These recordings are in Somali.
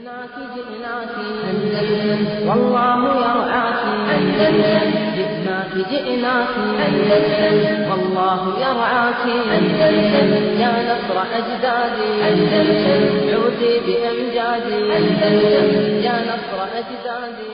جئناك جئناك أندلس والله يرعاك أندلس جئناك جئناك أندلس والله يرعاك أندلس يا نصر أجدادي أندلس عودي بأمجادي أندلس يا نصر أجدادي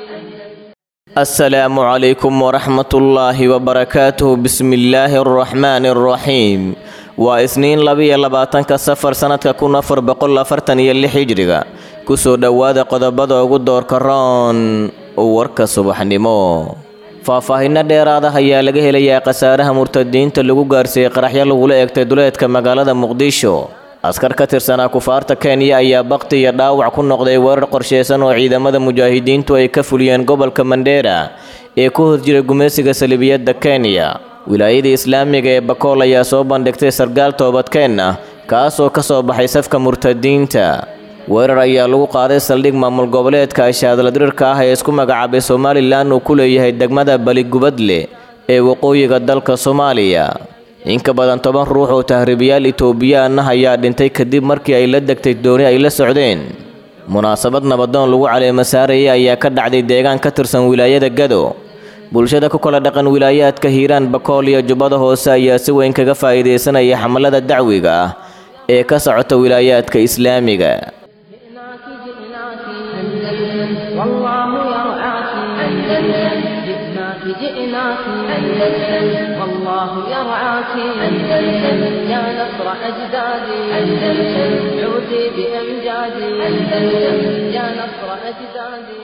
السلام عليكم ورحمة الله وبركاته بسم الله الرحمن الرحيم waa isniin labiyo labaatanka safar sannadka kun afar boqol afartan iyo lix hijriga kusoo dhowaada qodobada ugu doorka roon warka subaxnimo faahfaahinno dheeraada ayaa laga helayaa khasaaraha murtadiinta lagu gaarsiiyey qaraxyo lagula eegtay duleedka magaalada muqdisho askar ka tirsanaa kufaarta kenya ayaa bakti iyo dhaawac ku noqday weerar qorsheysan oo ciidamada mujaahidiintu ay ka fuliyeen gobolka mandheera ee ku horjira gumaysiga salibiyadda kenya wilaayada islaamiga ee bakool ayaa soo bandhigtay sargaal toobadkeen ah kaasoo ka soo baxay safka murtadiinta weerar ayaa lagu qaaday saldhig maamul goboleedka ashaadladirirka ah ee isku magacaabay somalilan uu ku leeyahay degmada baligubadle ee waqooyiga dalka soomaaliya inka badan toban ruux oo tahriibiyaal itoobiyaan ah ayaa dhintay kadib markii ay la degtay dooni ay la socdeen munaasabad nabadoon lagu caleema saarayay ayaa ka dhacday deegaan ka tirsan wilaayada gado bulshada ku kala dhaqan wilaayaadka hiiraan bakool iyo jubbada hoose ayaa si weyn kaga faa'iidaysanaya xamalada dacwiga ah ee ka socota wilaayaadka islaamiga جئناك جئناك أندلس والله يرعاك أندلس جئناك جئناك أندلس والله يرعاك أندلس يا نصر أجدادي أندلس عودي بأمجادي أندلس يا نصر أجدادي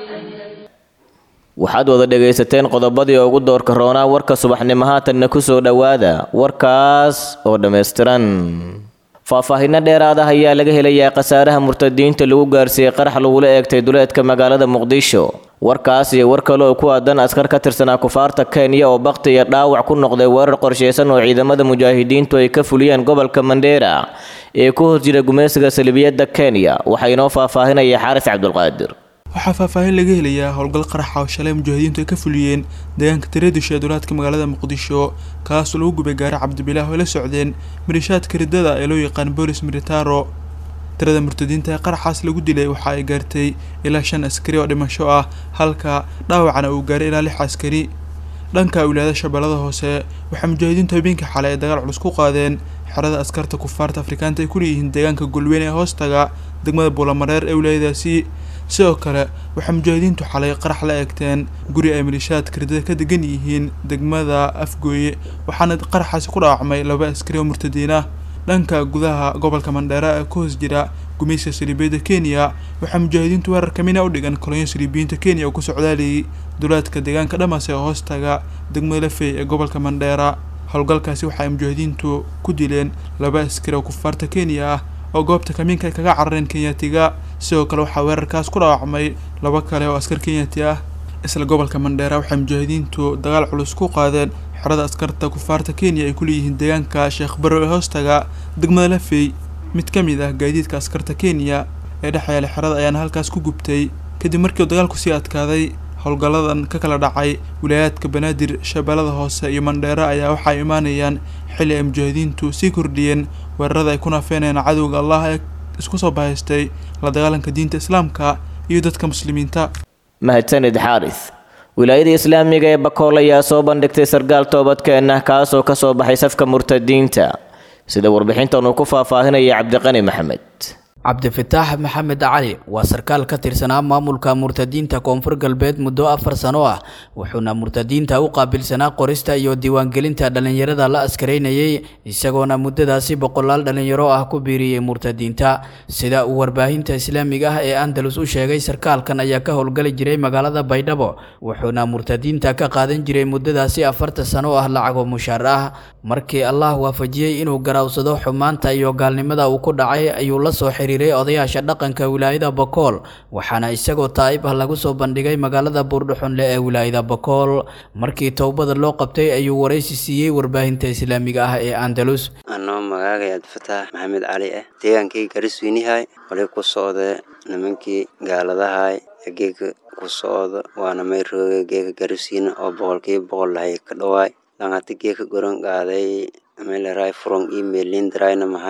waxaad wada dhegaysateen qodobadii ugu doorka roonaa warka subaxnimo haatanna ku soo dhowaada warkaas oo dhammaystiran faahfaahinno dheeraad ah ayaa laga helayaa khasaaraha murtadiinta lagu gaarsiiyey qarax lagula eegtay duleedka magaalada muqdisho warkaas iyo war kale oo ku aadan askar ka tirsanaa kufaarta kenya oo bakti iyo dhaawac ku noqday weerar qorsheysan oo ciidamada mujaahidiintu ay ka fuliyeen gobolka mandheera ee ku horjira gumaysiga salibiyadda kenya waxaa inoo faahfaahinaya xaaris cabdulqaadir waxaa faahfaahin laga helayaa howlgal qaraxa oo shalay mujaahidiintu ay ka fuliyeen deegaanka tareedisha ee duulaadka magaalada muqdisho kaasoo lagu gubay gaari cabdibilaah oo la socdeen milishaadka riddada ee loo yaqaan boolis militaro tirada murtadiinta ee qaraxaas lagu dilay waxa ay gaartay ilaa shan askari oo dhimasho ah halka dhaawacna uu gaaray ilaa lix askari dhanka wilaayada shabeellada hoose waxaa mujaahidiintu habeenkii xalay ay dagaal culus ku qaadeen xerada askarta kufaarta afrikaanta ay ku leeyihiin deegaanka golweyn ee hoostaga degmada buulamareer ee wilaayadaasi sidoo kale waxaa mujaahidiintu xalay qarax la eegteen guri ay malishaadka riddada ka degan yihiin degmada afgooye waxaana qaraxaasi ku dhaawacmay laba askari oo murtadiin ah dhanka gudaha gobolka mandheera ee ku hoos jira gumayska saliibiyadda kenya waxaa mujaahidiintu weerar kamina u dhigan kolonyo saliibiyiinta kenya oo ku socdaalayay duleedka deegaanka dhamas ee hoostaga degmada lafey ee gobolka mandheera howlgalkaasi waxa ay mujaahidiintu ku dileen laba askari oo kufaarta kenya ah oo goobta kamiinka ay kaga carareen kenyatiga sidoo kale waxaa weerarkaas ku dhaawacmay laba kale oo askar kenyati ah isla gobolka mandheera waxay mujaahidiintu dagaal culus ku qaadeen xerada askarta kufaarta kenya ay ku leeyihiin deegaanka sheekh barrow ee hoostaga degmada lafey mid ka mid ah gaadiidka askarta kenya ee dhex yaala xerada ayaana halkaas ku gubtay kadib markii uu dagaalku sii adkaaday howlgalladan ka kala dhacay wilaayaadka banaadir shabeellada hoose iyo mandheera ayaa waxa ay imaanayaan xilli ay mujaahidiintu sii kordhiyeen weerarada ay ku naafeenayaan cadowga allah ee isku soo bahaystay la dagaalanka diinta islaamka iyo dadka muslimiinta mahadsanid xaaris wilaayada islaamiga ee bakool ayaa soo bandhigtay sargaal toobadkeen ah kaasoo ka soo baxay safka murtadiinta sida warbixintan uu ku faahfaahinaya cabdiqani maxamed cabdifataax maxamed cali waa sarkaal ka tirsanaa maamulka murtadiinta koonfur galbeed muddo afar sano ah wuxuuna murtadiinta u qaabilsanaa qorista iyo diiwaangelinta dhallinyarada la askaraynayay isagoona muddadaasi boqolaal dhallinyaro ah ku biiriyey murtadiinta sida uu warbaahinta islaamiga ah ee andalus u sheegay sarkaalkan ayaa ka howlgali jiray magaalada baydhabo wuxuuna murtadiinta ka qaadan jiray muddadaasi afarta sano ah lacagoo mushaar ah markii allah waafajiyey inuu garaawsado xumaanta iyo gaalnimada uu ku dhacay ayuu la soo xiriiray odayaasha dhaqanka wilaayada bokool waxaana isagoo taa'ib ah lagu soo bandhigay magaalada buurdhuxunle ee wilaayada bokool markii towbada loo qabtay ayuu waraysi siiyey warbaahinta islaamiga ah ee andalus anoo magaagay abdifataax maxamed cali ah deegaankii garisweynihay wali ku socda nimankii gaaladahay geega ku socda waana mayrooga geega gariswiine oo boqolkiiba boqol lahay ka dhawaay langati geeka goron qaaday meeleray furong email lindrayna mahayn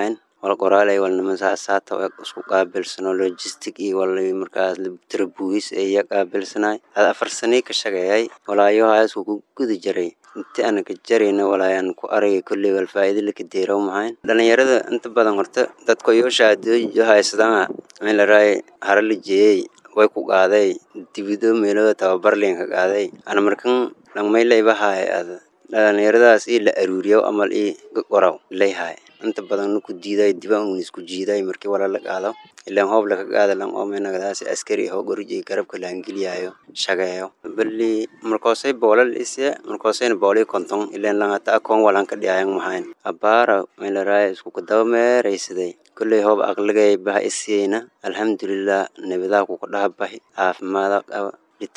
wal qoraalay wal niman saasaata isku qaabilsano logistic iyo wal markaas tarabuugis iya qaabilsanay ad afar sanii ka shaqeeyay walaayaha isku ku guda jaray inti ana ka jarayna walaayaan ku aragay kolley wal faa'iido laka deeraw mahayn dhalinyarada inta badan horta dadka iyo shahaadooyo haysadana in la raay hara la jeeyey way ku qaaday dibido meelo tababar leen ka qaaday ana markan dhangmaylaybahaay ad dhalinyaradaas ii la aruuriyo amal ii qoraw layhaay inta badan ku diiday dibaan un isku jiiday markii wala la qaado ilaan hoob laka qaada lan oomenagadaas askari hoo goriji garabka laangeliyayo shageeyo bali markoosay boolal isye markoosayna booli konton ilaan langata akoon walan ka dhiyayan mahayn abaara meelaraaya isku kadaba meeraysaday kolley hoob aqligay baha isiyeyna alxamdulilah nabadaa kuka dhaha bahi caafimaada qaba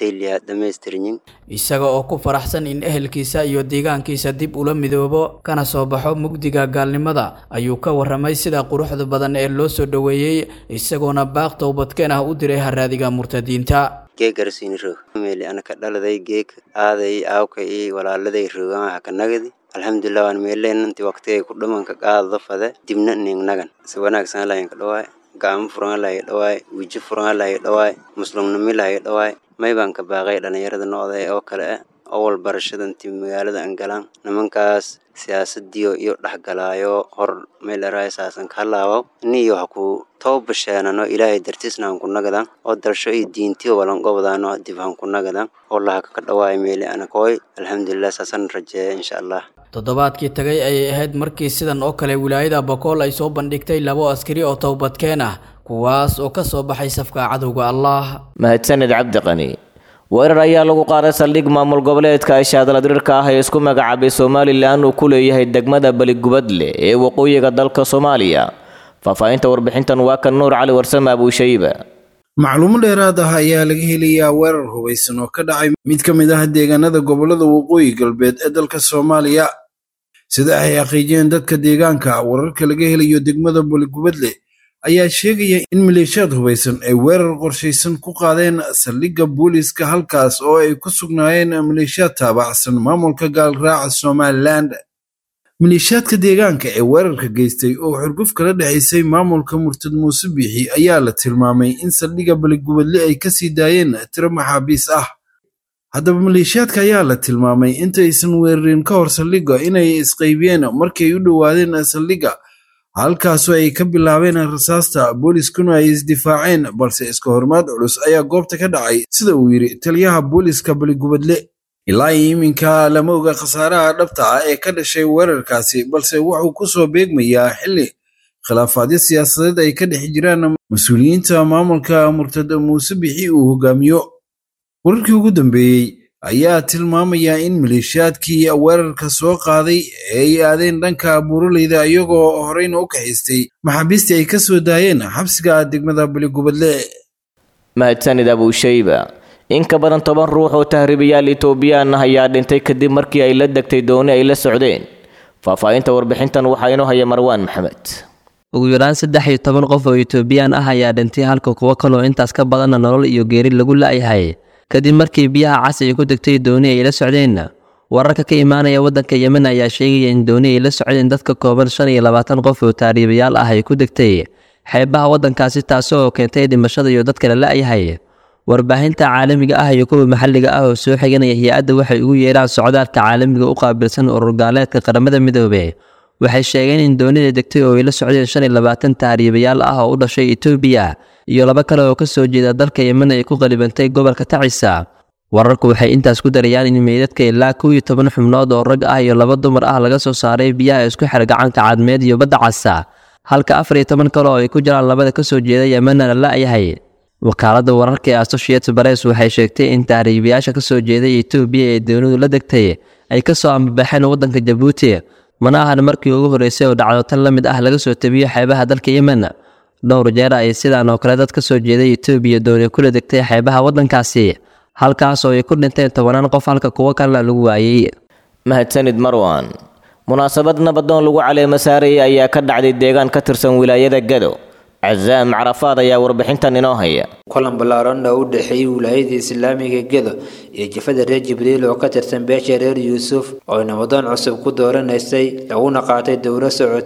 isaga oo ku faraxsan in ehelkiisa iyo deegaankiisa dib ula midoobo kana soo baxo mugdiga gaalnimada ayuu ka waramay sida quruxda badan ee loo soo dhoweeyey isagoona baaq towbadkeen ah u diray haraadiga murtadiinta geeg garsiini roog meeli anaka dhaladay geeg aaday aawka iyo walaaladay roogan haka nagadi alxamdulilah waan meeleen intii waqtigay ku dhamanka qaadada fade dibna ning nagan si wanaagsan lahayn ka dhawaay gacmo furan lahay dhawaay wijo furan lahay dhawaay muslimnimi lahay dhawaay may baan ka baaqay dhalinyarada noocda oo kale ah awal barashada intii magaalada aan galaan nimankaas siyaasadiyo iyo dhexgalaayo hor meel eraay saasan ka halaawo niyo ha ku toobasheenano ilaahay dartiisna han ku nagadan oo dalsho iyo diintiyo walan gobdaano dib han ku nagadan oo lahaka ka dhawaay meeli anakooy alxamdulilah saasan rajeeya insha allah toddobaadkii tagay ayay ahayd markii sidan oo kale wilaayada bokool ay soo bandhigtay labo askari oo towbadkeen ah kuwaas oo ka soo baxay safka cadowga allah mahadsaned cabdiqani weerar ayaa lagu qaaday saldhig maamul goboleedka ishaadaladirirka ah ee isku magacaabay somalilan uu ku leeyahay degmada beligubadle ee waqooyiga dalka soomaaliya faahfaahinta warbixintan waa kan nuur cali warsame abuushayba macluumo dheeraad ah ayaa laga helayaa weerar hubaysan oo ka dhacay mid ka mid ah deegaanada gobolada waqooyi galbeed ee dalka soomaaliya sida ay xaqiijiyeen dadka deegaanka wararka laga helayo degmada beligubadle ayaa sheegaya in maleeshiyaad hubaysan ay weerar qorshaysan ku qaadeen saldhigga booliiska halkaas oo ay ku sugnaayeen maleeshiyaad taabacsan maamulka gaalraaca somalilan maleeshiyaadka deegaanka ee weerarka geystay oo xurguf kala dhexaysay maamulka murtad muuse biixi ayaa la tilmaamay in saldhigga beligubadle ay kasii daayeen tiro maxaabiis ah haddaba maleeshiyaadka ayaa la tilmaamay intaysan weerarin ka hor saldhigga inay isqaybiyeen markay u dhowaadeen saldhigga halkaasoo ay ka bilaabeen rasaasta booliiskuna ay isdifaaceen balse iska hormaad culus ayaa goobta ka dhacay sida uu yidhi taliyaha booliiska beligubadle ilaa iyo iminka lama oga khasaaraha dhabta ah ee ka dhashay weerarkaasi balse wuxuu ku soo beegmayaa xilli khilaafaadyo siyaasadeed ay ka dhex jiraan mas-uuliyiinta maamulka murtad muuse bixi uu hogaamiyo wararkii ugu dambeeyey ayaa tilmaamaya in maleeshiyaadkii weerarka soo qaaday ay aadeen dhanka buuraleyda iyagoo horeyna u kaxaystay maxaabiistii ay ka soo daayeen xabsiga degmada beligubadle mahadsanid abuushayba in ka badan toban ruux oo tahriibayaal itoobiyaan ah ayaa dhintay kadib markii ay la degtay dooni ay la socdeen faahfaahinta warbixintan waxaa inoo haya marwaan maxamed ugu yaraan saddex iyo toban qof oo itoobiyaan ah ayaa dhintay halka kuwo kaloo intaas ka badanna nolol iyo geeri lagu la'yahay kadib markii biyaha cas ay ku degtay dooni ay la socdeen wararka ka imaanaya waddanka yemen ayaa sheegaya in dooni ay la socdeen dadka kooban shan iyo labaatan qof oo taariibayaal ah ay ku degtay xeebaha waddankaasi taasoo keentay dhimashada iyo dadka la la'yahay warbaahinta caalamiga ah iyo kuwa maxalliga ah oo soo xiganaya hay-adda waxay ugu yeedhaan socdaalka caalamiga u qaabilsan urur gaaleedka qaramada midoobe waxay sheegeen in doonida degtay oo ay la socdeen shan iyo labaatan tahriibayaal ah oo u dhashay etoobiya iyo laba kale oo ka soo jeeda dalka yemen ay ku qalibantay gobolka tacisa wararku waxay intaas ku darayaan in meydadka ilaa kow iyo toban xubnood oo rag ah iyo laba dumar ah laga soo saaray biyaha isku xir gacanka cadmeed iyo badda casa halka afar iyo toban kale oo ay ku jiraan labada ka soo jeeda yemenna la la'yahay wakaaladda wararka ee associated press waxay sheegtay in tahriibayaasha ka soo jeeday etoobiya ee doonidu la degtay ay ka soo ambabaxeen waddanka jabuuti mana ahan markii ugu horreysay oo dhacdo tan la mid ah laga soo tabiyo xeebaha dalka yemen dhowr jeer ay sidaan oo kale dad ka soo jeeday etoobiya dooni kula degtay xeebaha waddankaasi halkaas oo ay ku dhinteen tobanaan qof halka kuwo kalena lagu waayey mahadsanid marwan munaasabad nabadoon lagu caleemo saarayay ayaa ka dhacday deegaan ka tirsan wilaayada gado cazaam carafaad ayaa warbixintan inoo haya kulan ballaaran oo u dhexeeyey wilaayada islaamiga gedo iyo jafada reer jibriil oo ka tirsan beesha reer yuusuf oo nabadoon cusub ku dooranaysay laguna qaatay dowlo socotay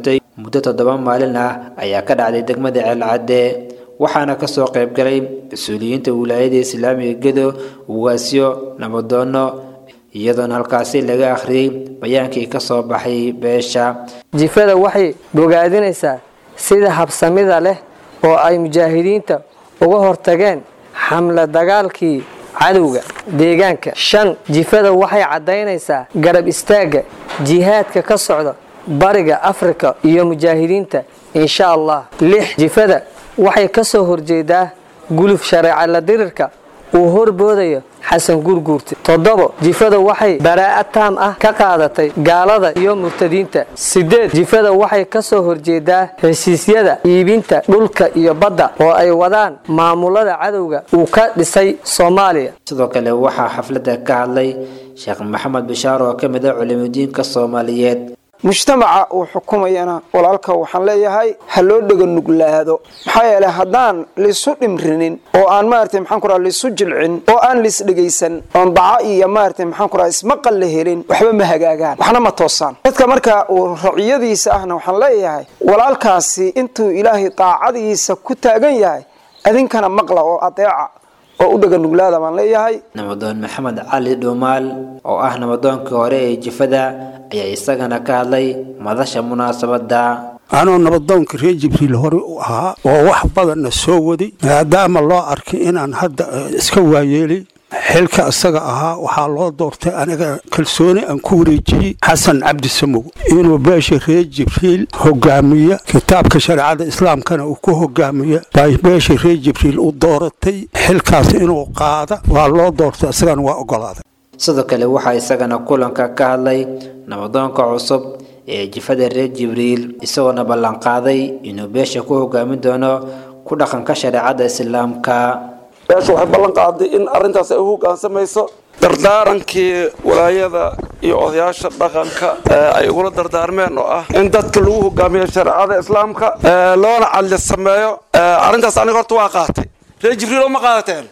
muddo toddoba maalin ah ayaa ka dhacday degmada ceelcadde waxaana kasoo qaybgalay mas-uuliyiinta wilaayada islaamiga gedo ugaasyo nabadoono iyadoona halkaasi laga akhriyey bayaankii kasoo baxay beesha jifada waxay bogaadinaysaa sida habsamida leh oo ay mujaahidiinta uga hortageen xamla dagaalkii cadowga deegaanka shan jifada waxay caddaynaysaa garab istaagga jihaadka ka socda bariga afrika iyo mujaahidiinta insha allah lix jifada waxay ka soo horjeedaa guluf shareeca la dirirka uu horboodayo xasan gurguurte toddobo jifada waxay baraa'ad taam ah ka qaadatay gaalada iyo murtadiinta sideed jifada waxay ka soo horjeedaa heshiisyada iibinta dhulka iyo badda oo ay wadaan maamulada cadowga uu ka dhisay soomaaliya sidoo kale waxaa xafladda ka hadlay sheekh maxamed bishaar oo ka mid ah culimudiinka soomaaliyeed mujtamaca uu xukumayana walaalka waxaan leeyahay ha loo dhega nuglaado maxaa yeelay haddaan liisu dhimrinin oo aan maarata maxaan ku raha liisu jilcin oo aan liis dhegaysan oon daca iyo maarata maxaan ku raha ismaqal la helin waxba ma hagaagaan waxna ma toosaan dadka marka uu raciyadiisa ahna waxaan leeyahay walaalkaasi intuu ilaahay daacadiisa ku taagan yahay adinkana maqla oo adeeca oo u dhega nuglaada baan leeyahay nabadoon maxamed cali dhuumaal oo ah nabadoonkii hore ee jifada ayaa isagana ka hadlay madasha munaasabada anoo nabadoonka reer jibriil hore u ahaa oo wax badanna soo waday maadaama loo arkay inaan hadda iska waayeelay xilka isaga ahaa waxaa loo doortay aniga kalsooni aan ku wareejiyey xasan cabdi samow inuu beesha reer jibriil hogaamiya kitaabka shareecada islaamkana uu ku hogaamiya bay beesha reer jibriil u dooratay xilkaas inuu qaada waa loo doortay isagana waa ogolaaday sidoo kale waxaa isagana kulanka ka hadlay nabadoonka cusub ee jifada reer jibriil isagoona ballanqaaday inuu beesha ku hogaamin doono ku dhaqanka shareecada islaamka beesha waxay ballan qaaday in arrintaas ay u hoggaansamayso dardaarankii walaayada iyo odayaasha dhaqanka ay ugula dardaarmeen oo ah in dadka lagu hogaamiyo shareecada islaamka loona cadli sameeyo arrintaas aniga horta waa qaatay reer jibriil oo ma qaadateen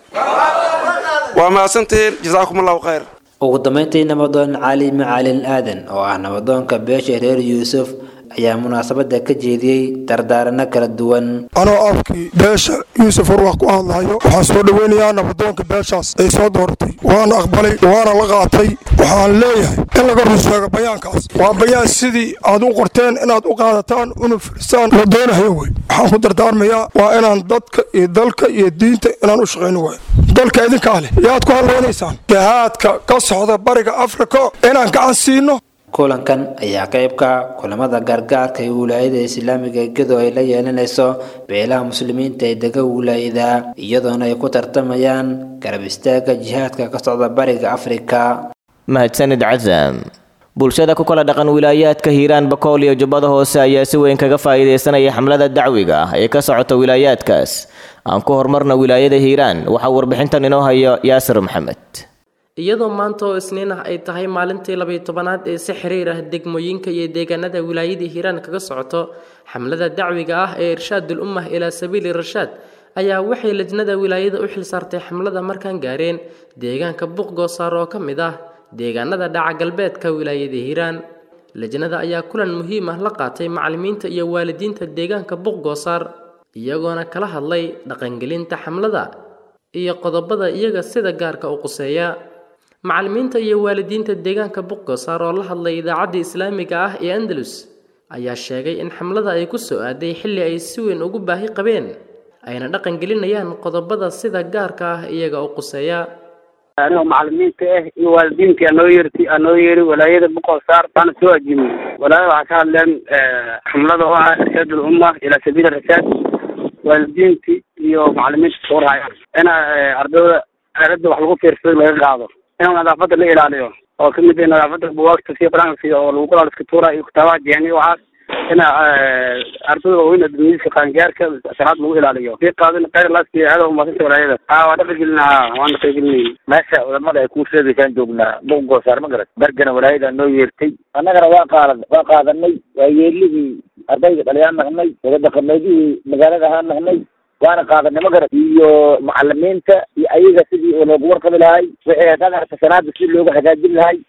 waa mahadsantihiin jasaakum allahu khayr ugu dambeyntii nabadoon cali macalin aadan oo ah nabadoonka beesha reer yuusuf ayaa munaasabada ka jeediyey dardaarano kala duwan anoo afkii beesha yuusuf warwax ku hadlayo waxaan soo dhoweynayaa nabadoonka beeshaas ay soo dooratay waana aqbalay waana la qaatay waxaan leeyahay in laga run sheego bayaankaas waa bayaan sidii aad u qorteen inaad u qaadataan una firisaan la doonahayo wey waxaan ku dardaarmayaa waa inaan dadka iyo dalka iyo diinta inaan u shaqayno wey dalka idinkaa leh yaad ku hadlaynaysaan jihaadka ka socda bariga afrika inaan gacan siino kulankan ayaa qaybka kulamada gargaarka ee wilaayada islaamiga gedo ay la yeelanayso beelaha muslimiinta ee dega wilaayada iyadoona ay ku tartamayaan garab istaaga jihaadka ka socda bariga afrika mahadsanid casam bulshada ku kala dhaqan wilaayaadka hiiraan bakool iyo jubbada hoose ayaa si weyn kaga faa'iidaysanaya xamlada dacwiga ah ee ka socota wilaayaadkaas aan ku horumarna wilaayada hiiraan waxaa warbixintan inoo haya yaasir maxamed iyadoo maanta oo isniin ah ay tahay maalintii labayo tobanaad ee si xiriir ah degmooyinka iyo deegaanada wilaayadii hiiraan kaga socoto xamlada dacwiga ah ee irshaadul ummah ilaa sabiili rashaad ayaa waxay lajnada wilaayada u xil saartay xamlada markaan gaareen deegaanka buuqgoosaar oo ka mid ah deegaanada dhaca galbeedka wilaayada hiiraan lajnada ayaa kulan muhiim ah la qaatay macallimiinta iyo waalidiinta deegaanka buuqgoosaar iyagoona kala hadlay dhaqangelinta xamlada iyo qodobada iyaga sida gaarka u quseeya macallimiinta iyo waalidiinta deegaanka buqgosaar oo la hadlay idaacadda islaamiga ah ee andalus ayaa sheegay in xamlada ay ku soo aaday xilli ay si weyn ugu baahi qabeen ayna dhaqan gelinayaan qodobada sida gaarka ah iyaga u quseeya anigoo macallimiinta ah iyo waalidiintii anoo yeerti anoo yeeri walaayada buqosaar baana soo ajimay walaayada waxaa ka hadleen xamlada oo ah irshaad ulumma ilaa sabiili rashaad waalidiintii iyo macallimiinta suurhayaan ina ardayda aaladda wax lagu fiirsado laga qaado in nadaafadda la ilaaliyo oo kamid ah nadaafadda buwaagta sida qur-aanka oo lagu qoraal iska tuura iyo kitaabaha jeeni waxaas ina ardayda waaweyn adduunyadiska qaangaarka sharaad lagu ilaaliyo sii qaadin khayr laaski aada umaasanta walaayada haa waa dhaqan gelinaha waan dhaqan gelinayn meesha culamada ay kuu sheegaysaan joognaa buq goosaar ma garat bergana walaayada noo yeertay annagana waa qaadan waa qaadanay waa yeelihii ardayga dhalyaan naqnay wadadaqameedihii magaalada ahaan naqnay waana qaadanay ma garat iyo macalimiinta iyo ayaga sidii loogu warqabi lahay wixii haddaan arka sanaada si looga hagaajin lahay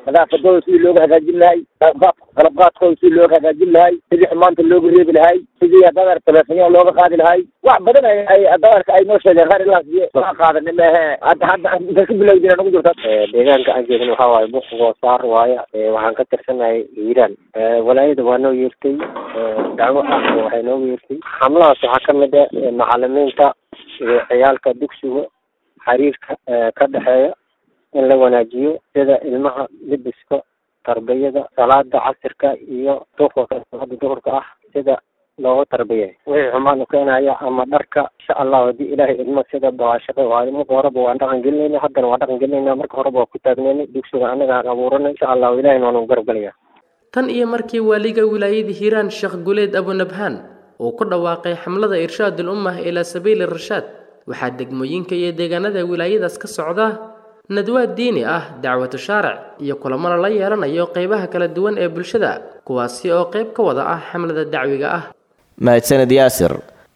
nadaafadooda sidii looga hagaajin lahay qalabqaadkooda sidii looga hagaajin lahay sidii xumaanta looga reebi lahay sidii haddaad telefonyaha looga qaadi lahay wax badan ay ay haddaad ay noo sheegeen qaar ilaas laga qaadani mehe hadda hadda inta ka bilowdina nagu jirta deegaanka aan jeedin waxaa waaye buqgoo saar waaya waxaan ka tirsanahay hiiraan walaayada waa noo yeertay dacwo ah waxay noogu yeertay xamlahaas waxaa ka mid ah macalimiinta iyo ciyaalka dugsiga xiriirka ka dhexeeya in la wanaajiyo sida ilmaha libiska tarbiyada salaada casirka iyo duhurka salaada duhurka ah sida looga tarbiyay wixii xumaan u keenaya ama dharka insha allah haddii ilaahay idmo sida baashada waayo marka horeba waan dhaqan gelinayna haddana waan dhaqan gelinayna marka horeba waa ku taagnayna dugsiga anaga aan abuuranay insha allah ilaahay waanu garab gelaya tan iyo markii waaliga wilaayada hiiraan sheekh guleed abunabhaan uu ku dhawaaqay xamlada irshaadul ummah ilaa sabiili rashaad waxaa degmooyinka iyo deegaanada wilaayadaas ka socda nadwaad diini ah dacwatu shaaric iyo kulamana la yeelanayo qeybaha kala duwan ee bulshada kuwaasi oo qayb ka wada ah xamlada dacwiga ah mahadsaned yaasir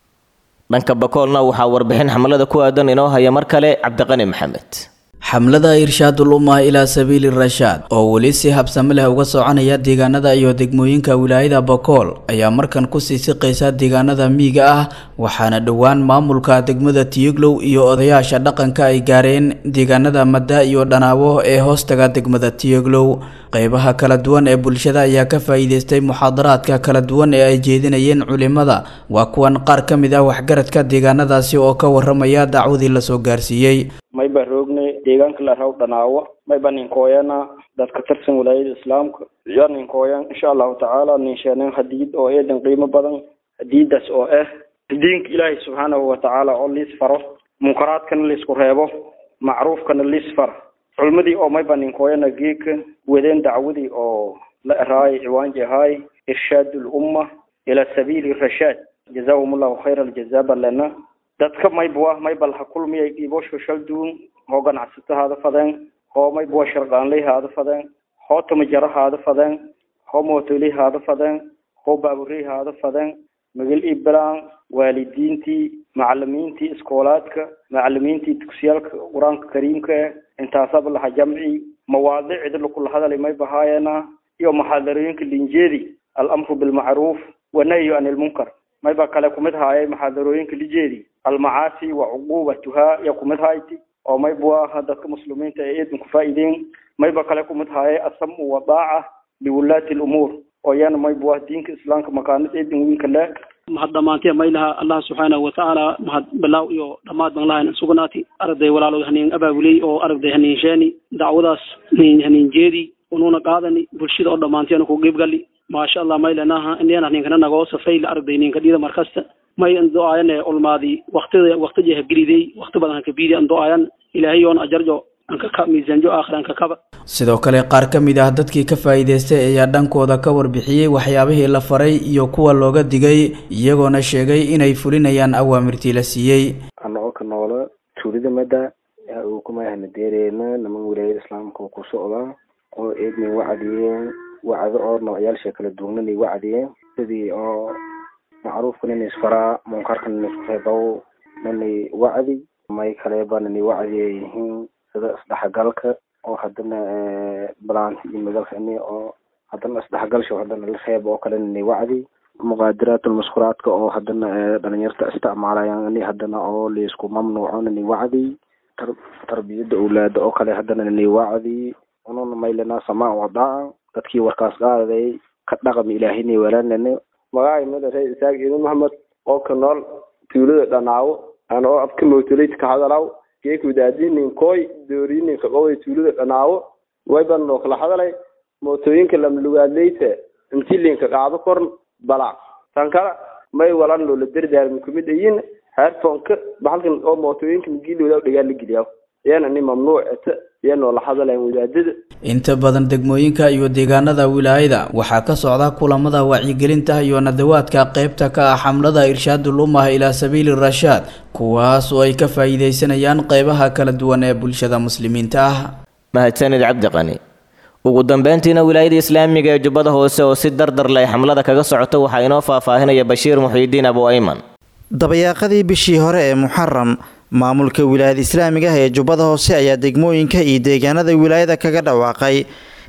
dhanka bakoolna waxaa warbixin xamlada ku aadan inoo haya mar kale cabdiqani maxamed xamlada irshaadul ummah ilaa sabiili rashaad oo weli si habsami leh uga soconaya deegaanada iyo degmooyinka wilaayada bakool ayaa markan kusii siqaysa deegaanada miyiga ah waxaana dhowaan maamulka degmada tiyuglow iyo odayaasha dhaqanka ay gaareen deegaanada madda iyo dhanaabo ee hoostaga degmada tiyuglow qeybaha kala duwan ee bulshada ayaa ka faa'iideystay muxaadaraadka kala duwan ee ay jeedinayeen culimada waa kuwan qaar ka mid ah waxgaradka deegaanadaasi oo ka waramaya dacwadii lasoo gaarsiiyey mayba roogne deegaanka la raw dhanaawo mayba ninkooyana dadka tirsan walaayada islaamka iyo ninkooyan insha allahu tacaala ninsheeneen hadiid oo eedan qiimo badan hadiidaas oo ah diinka ilaahay subxaanahu watacaala oo liis faro munkaraadkana laisku reebo macruufkana liis fara culmadii oo mayba ninkooyana geeka wadeen dacwadii oo la eraay ciwaanji ahaay irshaad lumma ila sabiili rashaad jazaahum allahu khayra aljaza balena dadka mayba maybal ha kulmiyay dhiibosho shalduun hoo ganacsato haada fadeen hoo mayba sharqaanley haada fadeen hoo tamajaro haada fadeen hoo mootoley haada fadeen hoo baaburey haada fadeen magal iblaan waalidiintii macalimiintii iskoolaadka macalimiintii dugsiyaalka qur-aanka kariimka eh intaasaba laha jamci mawaadicda lakula hadalay may bahaayana iyo muxaadarooyinka linjeedi alamru bilmacruuf wanahyu can ilmunkar mayba kale kumid haayay muxaadarooyinka lijeedi almacaasi wa cuqubatuhaa iyo kumid hayti oo mayba aha dadka muslimiinta ee eedan ku faa'iideen mayba kale kumid haayay asamu wadaaca liwulaati lumuur oo iyana mayba diinka islaamka makaanid eedan wiinka le mahad dhammaantee maylaha allah subxaanahu watacaala mahad bilaaw iyo dhammaad baan lahayn sugnaati aragday walaalood haniin abaabuley oo aragday haniin sheeni dacwadaas haniin jeedi unuuna qaadani bulshada oo dhammaanteena ku qiibgali maasha allah maylanaha inena ninkana nagoo safayla aragday ninka dhida markasta may ando'aayane ulmaadi waktida waktijeha geliday wakti badan hakabiidi ando'aayan ilaahay oon ajarjo ankaka miisaanjo aakhir ankakaba sidoo kale qaar ka mid ah dadkii ka faa'iidaystay ayaa dhankooda ka warbixiyey waxyaabihii la faray iyo kuwa looga digay iyagoona sheegay inay fulinayaan awaamirtii la siiyey anagoo ka noola tuulida madda uu kumayahna deereena niman wilaayada islaamka ku socdaa oo eednay wacdiyeen wacdo oo noocyaalsha kala duwananay wacdiyeen sidii oo macruufka nina isfaraa munkarka nina isku reebow nanay wacdi may kaleba nanay wacdiya yihiin sida isdhexgalka oo haddana balaanti iyo madalkani oo haddana isdhexgalsho haddana la reeb oo kale nanay wacdi muqaadiratul maskuraadka oo haddana dhalinyarta isticmaalayaan ani haddana oo laisku mamnuuco nanay wacdi tarbiyada awlaada oo kale haddana nanay wacdi ununa maylana samaa wadaa dadkii warkaas qaaday ka dhaqami ilaahina walaalane magacay madare isaaq iidin maxamed oo ka nool tuulada dhanaawo aan oo abka mawtoleyt ka hadalaw geekudaadinin koy doorinin kaqoway tuulada dhanaawo wayban oo kala hadalay mootooyinka lamlugaadleyta intilinka qaado korn balac tan kale may walan loola dardaarmi kumid ayin headphoneka bahalkan oo mootooyinka magilooda dhigaa la geliyaa iyana ni mamnuuc eta iyanoo la hadalayn wadaadada inta badan degmooyinka iyo deegaanada wilaayada waxaa ka socda kulamada wacyigelinta iyo nadawaadka qaybta ka ah xamlada irshaadul ummah ilaa sabiili rashaad kuwaas oo ay ka faa'iidaysanayaan qaybaha kala duwan ee bulshada muslimiinta ah mahadsanid cabdiqani ugu dambeyntiina wilaayada islaamiga ee jubbada hoose oo si dardar leh xamlada kaga socota waxaa inoo faahfaahinaya bashiir muxiidiin abu ayman dabayaaqadii bishii hore ee muxaram maamulka wilaayada islaamiga ah ee jubbada hoose ayaa degmooyinka iyo deegaanada wilaayada kaga dhawaaqay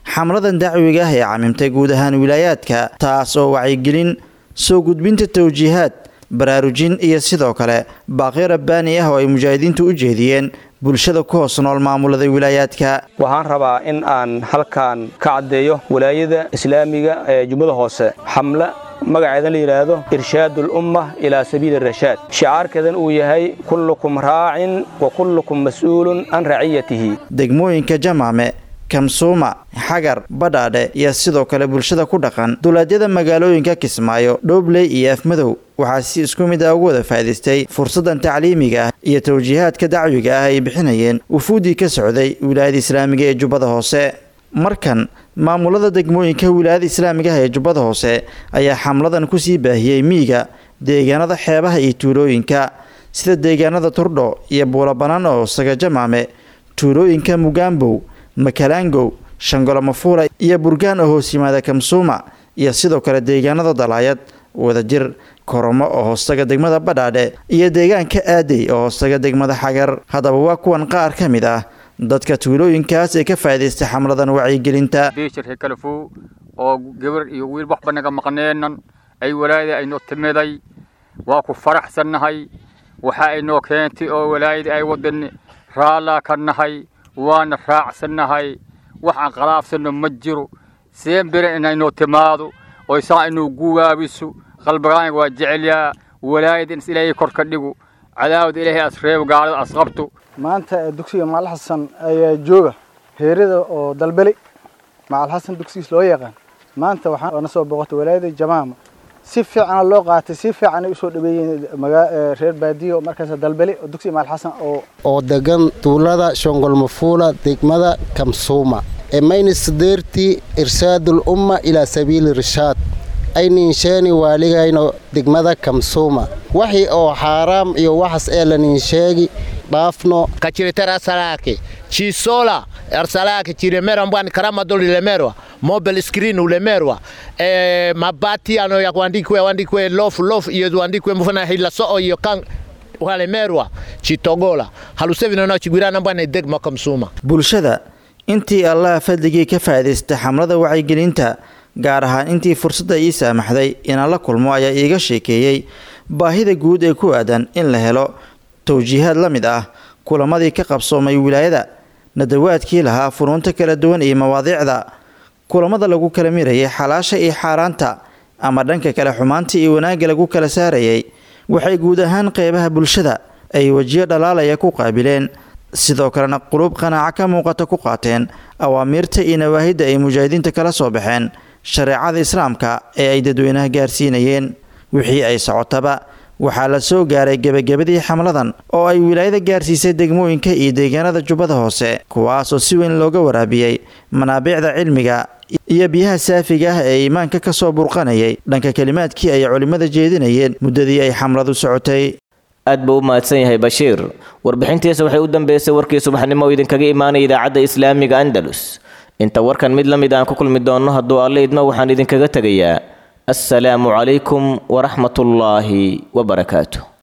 xamladan dacwiga ah ee camimtay guud ahaan wilaayaadka taas oo wacyigelin soo gudbinta towjiihaad baraarujin iyo sidoo kale baaqyo rabbaani ah oo ay mujaahidiintu u jeediyeen bulshada ku hoos nool maamulada wilaayaadka waxaan rabaa in aan halkan ka caddeeyo walaayada islaamiga ee jubbada hoose xamle magaceedan la yidhaahdo irshaad ulumma ilaa sabiili rashaad shicaarkeedan uu yahay kullukum raacin wa kullukum mas'uulun can raciyatihi degmooyinka jamaame kamsuuma xagar badhaadhe iyo sidoo kale bulshada ku dhaqan duulaadyada magaalooyinka kismaayo dhoobley iyo afmadow waxaa si isku mid ah ugu wada faa'idaystay fursaddan tacliimiga ah iyo towjiihaadka dacwiga ah ay bixinayeen wufuuddii ka socday wilaayada islaamiga ee jubbada hoose markan maamulada degmooyinka wilaayada islaamiga ah ee jubbada hoose ayaa xamladan kusii baahiyey miyiga deegaanada xeebaha iyo tuulooyinka sida deegaanada turdho iyo buulabanaan oo saga jamaame tuulooyinka mugaambow makalaangow shangolo mafuula iyo burgaan oo hoos yimaada kamsuuma iyo sidoo kale deegaanada dalaayad wadajir koromo oo hoostaga degmada badhaadhe iyo deegaanka aadey oo hoostaga degmada xagar haddaba waa kuwan qaar ka mid ah dadka tuulooyinkaas ee ka faa'iidaystay xamladan wacyigelinta biishir kalafow oo gabar iyo wiil waxba naga maqneenan ay walaayada aynoo timiday waa ku faraxsannahay waxa aynoo keentay oo walaayada ay wadan raallaa ka nahay waana raacsannahay wax aan qalaafsanno ma jiro seen bere inaynoo timaado oo isaa inuu guwaabiso qalbigaaniga waa jecelyaa walaayada ins ilaahay kor ka dhigo cadaawada ilaahay as reebo gaalada as qabto maanta dugsiga macal xasan ayaa jooga heerada oo dalbeli macal xasan dugsigiis loo yaqaan maanta waxaan na soo booqatay walaayada jamaama si fiicana loo qaatay si fiicanay usoo dhaweeyeen reer baadiyo markaas dalbeli oo dugsiga macal xasan oo oo degan tuulada shongolmafuula degmada kamsuuma emaynis deerti irsaadul umma ilaa sabiili rishaad ayninsheeni waaligayno degmada kamsuuma waxii oo xaaraam iyo waxas ee laninsheegi dhaafno kachiretera salake chisola arsalake chiremera mbwani karama doli lemerwa mobile screen ulemerwa e, mabati ano ya kuandikwe wandikwe lofu lofu iyo wandikwe mfana hila soo iyo kan walemerwa chitogola halusevinono chigwirana mbwana degma kamsuma bulshada intii allaha fadligii ka faa'iidaystay xamlada wacyigelinta gaar ahaan intii fursadda ii saamaxday inaan la kulmo ayaa iiga sheekeeyey baahida guud ee ku aadan in la helo towjiihaad la mid ah kulamadii ka qabsoomay wilaayada nadawaadkii lahaa funuunta kala duwan iyo mawaadiicda kulamada lagu kala mirayay xalaasha iyo xaaraanta ama dhanka kale xumaanta iyo wanaagga lagu kala saarayay waxay guud ahaan qeybaha bulshada ay wejiyo dhalaalaya ku qaabileen sidoo kalena quluub qanaaco ka muuqata ku qaateen awaamiirta iyo nawaahidda ay mujaahidiinta kala soo baxeen shareecada islaamka ee ay dadweynaha gaarsiinayeen wixii ay socotaba waxaa la soo gaaray gebagabadii xamladan oo ay wilaayada gaarsiisay degmooyinka iyo deegaanada jubbada hoose kuwaasoo si weyn looga waraabiyey manaabiicda cilmiga iyo biyaha saafiga ah ee iimaanka ka soo burqanayay dhanka kelimaadkii ay culimmada jeedinayeen muddadii ay xamladu socotay aad buu u mahadsan yahay bashiir warbixintiisa waxay u dambeysay warkii subaxnimo oo idinkaga imaanaya idaacadda islaamiga andalus inta warkan mid la mid aan ku kulmi doonno hadduu alle idmo waxaan idinkaga tegayaa assalaamu calaykum waraxmatullaahi wabarakaatu